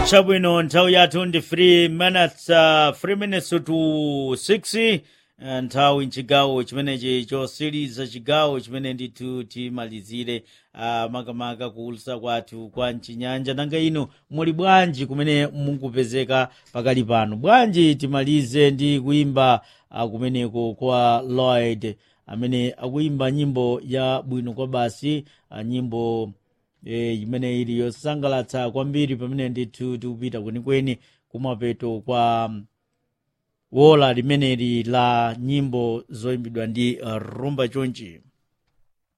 chabwino nthawi yathu ndi 3 minutes uh, 3 minutes to 6 uh, nthawi mchigawo chimenechi chosiriza chigawo chimene ndithu timalizire uh, makamaka kuulutsa kwathu kwa mchinyanja nanga inu muli bwanji kumene mukupezeka pakali pano bwanji timalize ndi kuimba uh, kumeneko kwa lloyd amene akuimba nyimbo ya bwino kwa basi uh, nyimbo e, imene ili yosangalatsa kwambiri pamene ndithu tikupita kwenikweni kumapeto kwa wola limeneli la nyimbo zoyimbidwa ndi uh, rumba chonchi